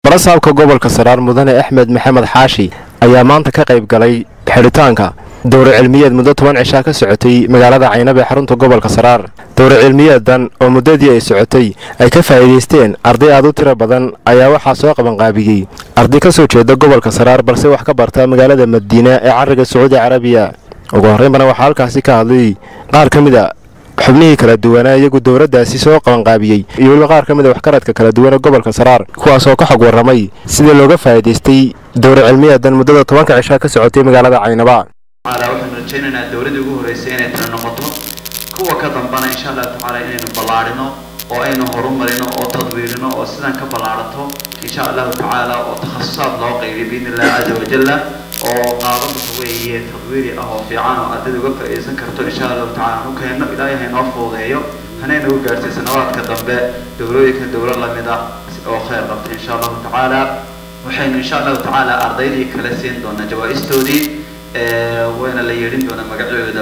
barasaabka gobolka saraar mudane axmed maxamed xaashi ayaa maanta ka qayb galay xidhitaanka dowra cilmiyeed muddo toban cishaa ka socotay magaalada caynab ee xarunta gobolka saraar dowra cilmiyeedan oo muddadii ay socotay ay ka faa'iidaysteen arday aad u tiro badan ayaa waxaa soo qabanqaabiyey arday ka soo jeeda gobolka saraar balse wax ka barta magaalada madiina ee cariga sacuudi carabiya ugu horreynbana waxaa halkaasi ka hadlay qaar ka mid a xubnihii kala duwanaa iyagu dowladdaasi soo qabanqaabiyey iyo weliba qaar ka mid a waxkaradka kala duwan ee gobolka saraar kuwaas oo ka xog warramay sidii looga faa'iidaystay dowra cilmiyeedan muddada tobanka cishaa ka socotay magaalada caynaba waxaan rajaynaynaa dowladii ugu horreysay inay tana noqoto kuwa ka dambana insha allahu tacaala inaynu ballaarino oo aynu horumarino oo tadwiirino oo sidan ka ballaarato insha allahu tacaala oo takhasusaad loo qaybiyo biidni illahi caza wajalla oo qaado waxa weeye tadwiiri ah oo fiican oo ardayda uga faa'iidaysan karto insha allahu tacaala anu keenno ilaahay haynoo fuudeeyo hanayna u gaartay sanawaadka dambe dowlooyinka dowlo lamid ah oo khayr qabta insha allahu tacaala waxaynu insha allahu tacaala ardaydii kale siin doonaa jawaa-istoodii wayna la yeedhin doonaa magacooda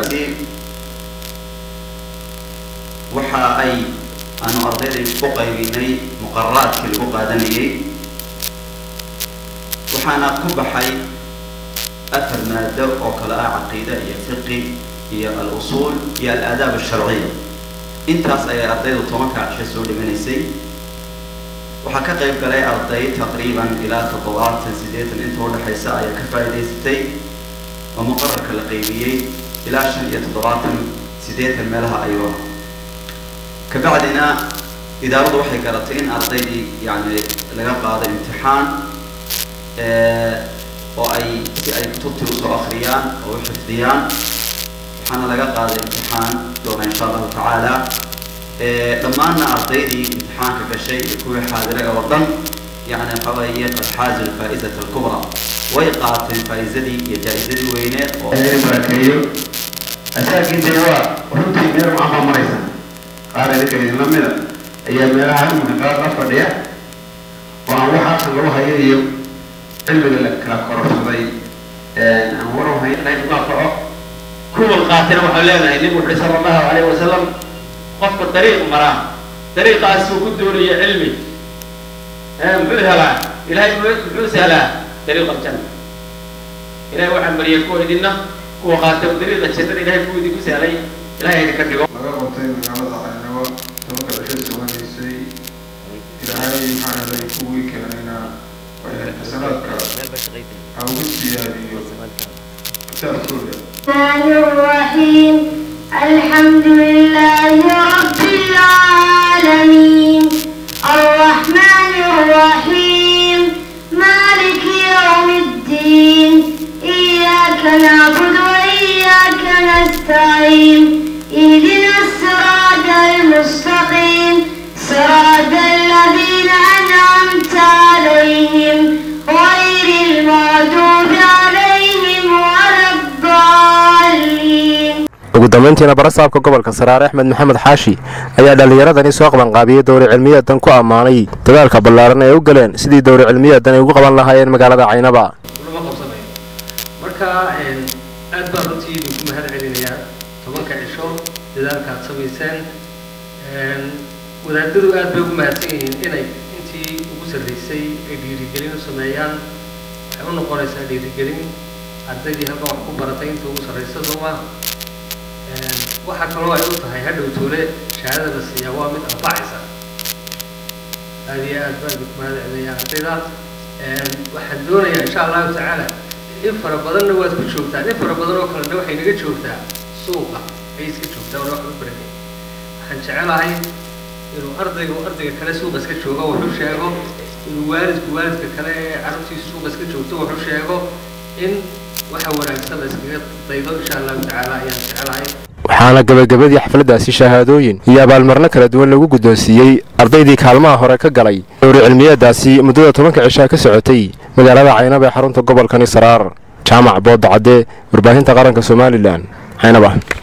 waxa ay aanu ardayday u qaybinay muqararaadkii lagu qaadanayay waxaana ku baxay afar maado oo kale ah caqiida iyo fiqi iyo al-usuul iyo al-aadaab alsharciya intaas ayay ardaydu tobanka cisho soo dhiganaysay waxaa ka qayb galay arday taqriiban ilaa toddobaatan siddeetan inta udhexaysa ayaa ka faa'iidaysatay oo muqararka la qaybiyey ilaa shan iyo toddobaatan siddeetan meelaha ayuu ah kabacdina idaaradu waxay garatay in ardaydii yani laga qaado imtixaan oo ay si ay kutubtii usoo akriyaan oo u xifdiyaan waxaana laga qaaday imtixaan doona insha allahu tacaala dhammaanna ardaydii imtixaanka gashay iyo kuwii xaadiray oo dhan yani waxa weeye qad xaazu lfaa'izata alkubra way qaateen faa'iizadii iyo jaa-izadii weyneed oo barakeeyo asaagiinta waa runtii meel macama maraysa qaar idinka idinla mida ayaa meelaha imika qaar la fadhiya oo aan waxaasan lagu hayo iyo cilmiga la kala kororsaday aan waran hayn kaco kuwa qaatana waxaan leenahay nebigu wuxuhi sala allahu calayhi wasalam qofka dariiq maraa dariiqaasuu ku doonaya cilmi muxuu helaa ilahay muxuu sahlaa dariiq aljanna ilahay waxaan mariyay kuwa idinna kuwa qaata dariiqa jannada ilahay kuwa idinku sahlay ilahay idinka dhigo laga qabtay magaalada caynabo tobanka cisho suganaysay ilaahay maxaa helay kuwii keenayna xasanaadka ha ugu siyaadiyo kitaabkooda الرحمن الرحيم الحمد لله رب العالمين الرحمن الرحيم مالك يوم الدين إياك نعبد وإياك نستعين اهدنا الصراط المستقيم صراط الذين أنعمت عليهم غير المغضوب عليهم ولا الضالين ugu dambayntiina barasaabka gobolka saraar axmed maxamed xaashi ayaa dhallinyaradani soo qabanqaabiyey dowra cilmiyeedan ku ammaanay dadaalka ballaaran ee u galeen sidii dowra cilmiyeedan ay ugu qaban lahaayeen magaalada caynaba lama qabsanayo marka aad baan runtii idinku mahad celinayaa tobanka cisho dadaalka aad samayseen wadaadadu aad bay ugu mahadsan yihiin inay intii ugu sarraysay ay dhiirigelin u sameeyaan waxay u noqonaysaa dhiirigelin ardaydii halkan wax ku baratay inta ugu sarraysa sooma waxaa kaloo ay u tahay hadhow toole shahaadada la siiyaa waa mid anfacaysa aad iyo aad baan idinku mahad celinayaa ardayda waxaan doonayaa insha allahu tacaala in fara badanna waad ku joogtaan in fara badan oo kalena waxay naga joogtaa suuqa ayay iska joogtaa wana wax u barakay waxaan jecelahay inuu ardaygu ardayga kale suuqa iska joogo wuxuu sheego inuu waalidku waalidka kale ee carruurtiisa suuqa iska joogto wuxuu sheego in waxa wanaagsan la iskaga daydo insha allahu tacaala ayaan jecelahay waxaana gabagabadii xafladdaasi shahaadooyin iyo abaalmarno kala duwan lagu guddoonsiiyey ardaydii kaalmaha hore ka galay dowra cilmiyeeddaasi muddada tobanka cishaa ka socotay magaalada caynaba ee xarunta gobolkani saraar jaamac boodda cadde warbaahinta qaranka somalilan caynaba